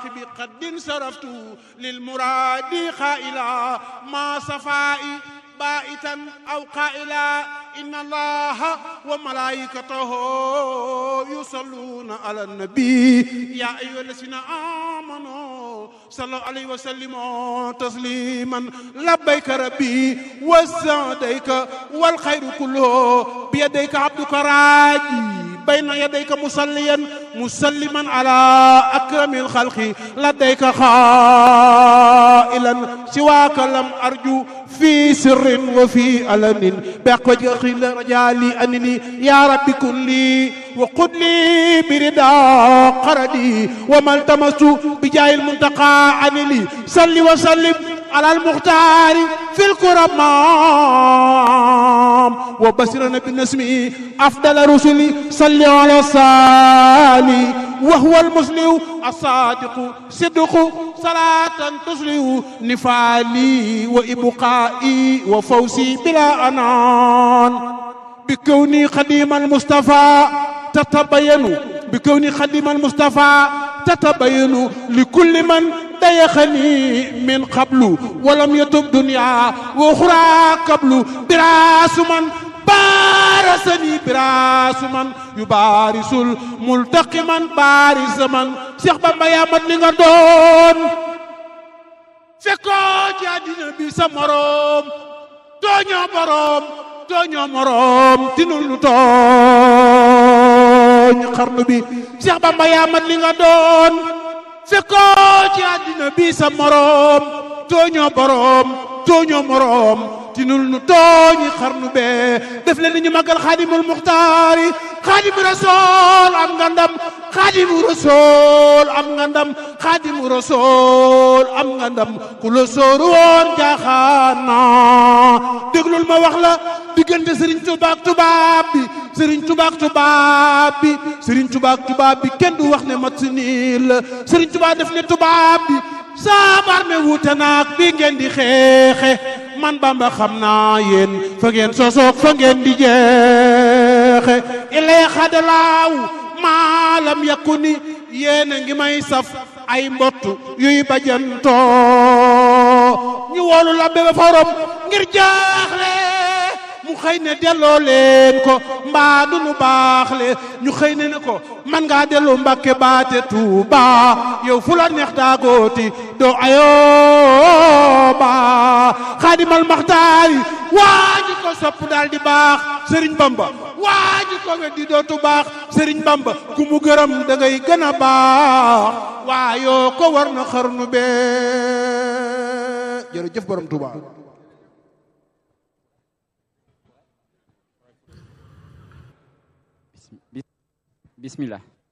صاحب قد صرفت للمراد خائلا ما صفائي بائتا أو قائلا إن الله وملائكته يصلون على النبي يا أيها الذين آمنوا صلوا عليه وسلموا تسليما لبيك ربي وسعديك والخير كله بيديك عبدك راجي بين يديك مصليا مسلما على أكرم الخلق لديك خائلا سواك لم أرجو في سر وفي علن بأقوى رجالي أنني يا رب كن لي وقل لي برضا قردي وما التمست بجاه المنتقى عن لي صل وسلم على المختار في الكرمام وبشرنا بالنسم أفضل رسلي صل على الصالي وهو المسلم الصادق صدق صلاة تسلي نفالي وإبقائي وفوزي بلا أنان بكوني خديم المصطفى تتبين بكوني خديم المصطفى تتبين لكل من ديخني من قبل ولم يتب دنيا وأخرى قبل براس من بارسني براس من يبارس الملتقما بارس من Cheikh Bamba yaa mat li nga doon fekkoo ci àddina bi sa moroom tooñoo boroom tooñoo moroom tinul lu tooñ xarnu bi Cheikh Bamba yaa mat li nga doon fekkoo ci àddina bi sa moroom tooñoo boroom tooñoo moroom tinul nu tooñi xarnu bee def leen ni ñu magal xaadimul muxtaari xaadimu rasool am nga ndam xaadimu rasool am nga ndam xaadimu rasool am nga ndam ku la sóoru woon jaaxaana déglul ma wax la diggante sëriñ Tuubaa ak tubaab bi sëriñ Tuubaa ak tubaab bi sëriñ Tuubaa ak tubaab bi kenn du wax ne mat si nii la sëriñ Tuubaa def ne tubaab bi saabar me wuute naag bi ngeen di xeexe man Bamba xam naa yéen fa ngeen sosoog fa ngeen di jeexe ilee xadalaaw maalam yakku ni yéen a ngi may saf ay mbott yuy bajantoo ñu woolu la bébé forom ngir jaaxle mu xëy ne delloo leen ko mbaa du nu baaxle ñu xëy ne ne ko man ngaa dellu Mbàkke baate Tuuba yow fu la neex daagooti doo ayooba xaadimal maxtaari waa ji ko sopp daal di baax Sëriñ Bamba waa ji ko weddi dootu baax Sëriñ Bamba ku mu gërëm da ngay gën a baax waa yoo ko war na xarnu bee jërëjëf borom Tuuba bismillah